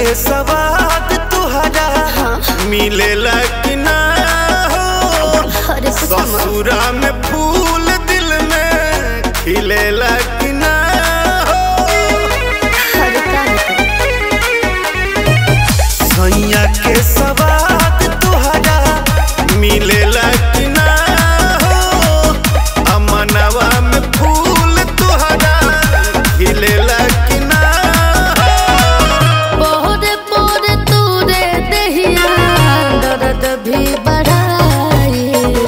के सवाद तुहरा मिलेला कि ना हो अरे कुछ मत ससुरा में फूल दिल में खिलेला कि ना हो अरे का सैया के सवाद तुहरा मिलेला कि ना हो अमनवा में फूल तुहरा खिलेला कि ना हो पोरे पोरे तूरे दहिया दर्द भी बढ़ाई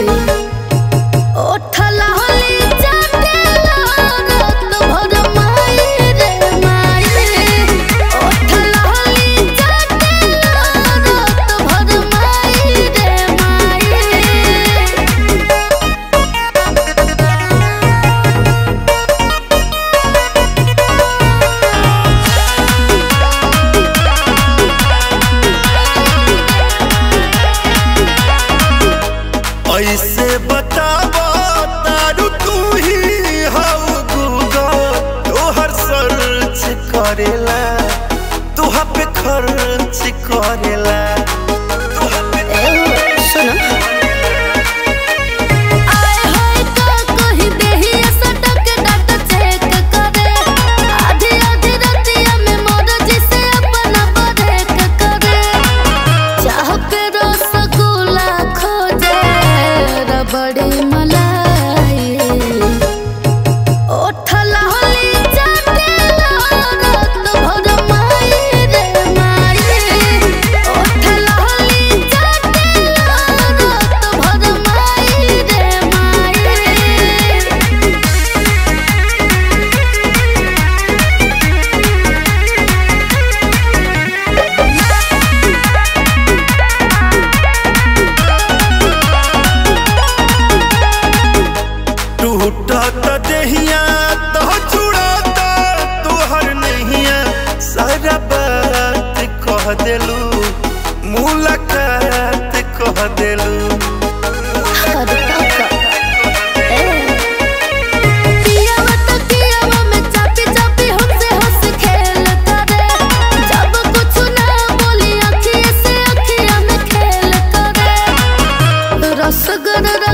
ओठला होली जाटेला रात भर माई रे माई ओठला होली जाटेला रात भर माई रे माई ऐसे बतावा तारू तू ही हाउ गूगल तोहर सर्च करेला तुहा पे खर्च करेला तुहा पे सुनो आए हाय का कही देही सटक डाट चेक करे आधी आधी रतिया में मोर जिसे अपना बरेक करे चाह के रसगुल्ला खोजे रबड़ी मलाई ओठला होली जाटेला रात भर माई रे माई ओठला होली जाटेला रात भर माई रे माई टूटत देहिया तो छुड़ाता तोहर नहिया सारा बात कह देलू मुलाकात कह देलू अरे काका ए पियावा तो पियावा में चापी चापी हमसे हंस खेल करे जब कुछ ना बोली अखिए से अखिया में खेल करे रसगर